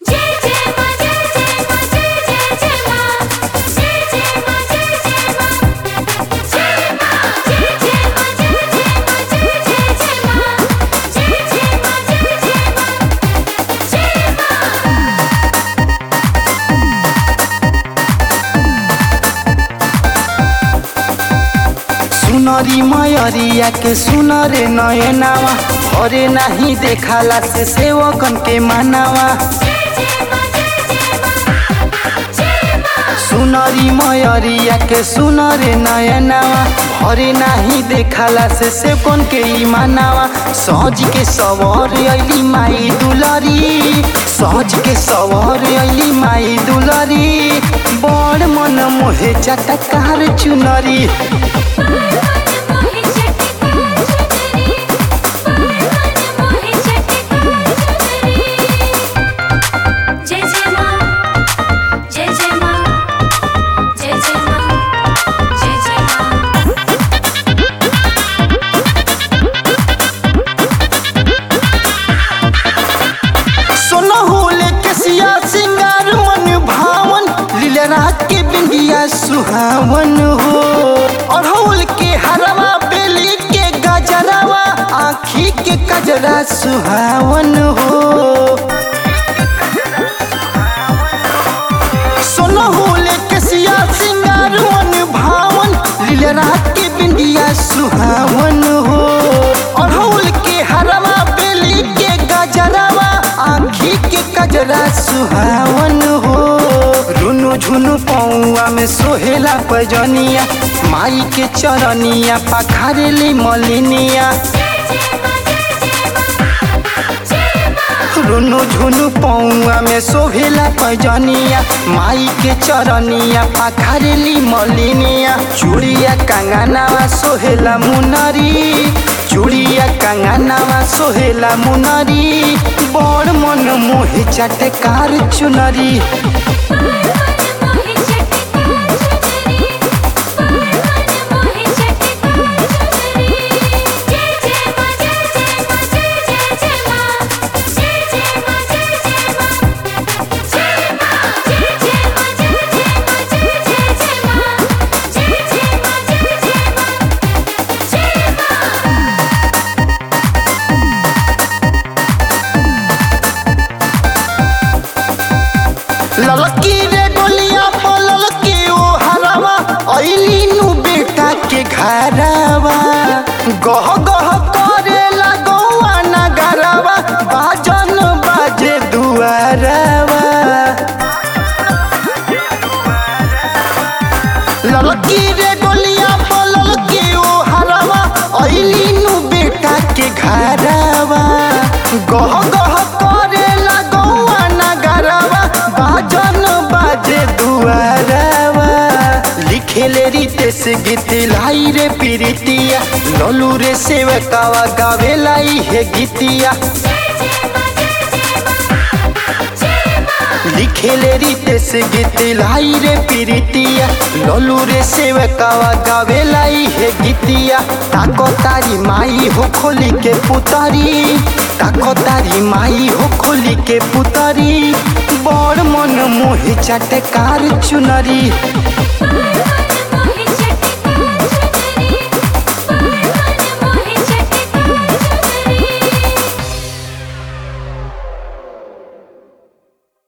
जय जय मां जय जय मां जय जय जय मां जय जय मां जय जय मां जय मां जय जय मां जय जय मां जय जय जय मां जय जय मां जय जय मां जय मां सुनरी मयरिया के सुनरे नयनावा भरे नाही देखाला से सेवकन के मानावा सुनरी मयरिया के सुनरे नयनावा भरे नाही देखाला से सेवकन के ई मानावा सज के सवर अइली माई दुलरी सज के सवर अइली माई दुलरी बड़ मन मोहे चटकार चुनरी मोहे चटकार चुनरी मन मोहे चटकार चुनरी जय जय मां जय जय मां जय जय मां जय जय मां सोना होले केसिया सिंगार मन भावन लीलरा के बिंदिया सुहावन हो अड़हुल के हरवा बेली के गजरवा आखी के कजरा सुहावन हो सोना होले केसिया सिंगार मन भावन लीलरा के बिंदिया सुहावन हो अड़हुल के हरवा बेली के गजरवा आखी के कजरा सुहावन हो रुनु झुनु पौआ में सोहेला पजनिया माई के चरनिया पखारेली मलिनिया रुनु झुनु पौआ में शोभेला पैजनिया माई के चरनिया पाखारेली मलिनिया चूड़िया कंगनावा सोहेला मुनरी चूड़िया कंगनावा सोहेला मुनरी बड़ मन मोहे चटकार चुनरी मोहे चटकार चुनरी मन मोहे चटकार चुनरी जय जय मां जय जय मां जय जय जय मां जय जय मां जय जय मां जय मां जय जय मां जय जय मां जय जय जय मां जय जय मां जय जय मां जय मां ललकी रे गोलिया पलल के ओ हरवा अइली नु बेटा के घरवा गह गह करे लगौआ नगरवा बाजन बाजे दुआरवा ललकी रे गोलिया पलल के ओ हरवा अइली नु बेटा के घरवा गह गह करे लगौआ नगरवा बाजन बाजे दुआरवा लिखेले रितेश गीत लाई रे पीरितिया ललू रे सेवकावा गावेला हे गीतिया लिखेले रितेश गीत लाई रे पीरितिया ललू रे सेवकावा गावेला हे गीतिया ताको तारी माई हो खोली के पुतरी ताको तारी माई हो खोली के पुतरी बड़ मन मोहे चटकार चुनरी मन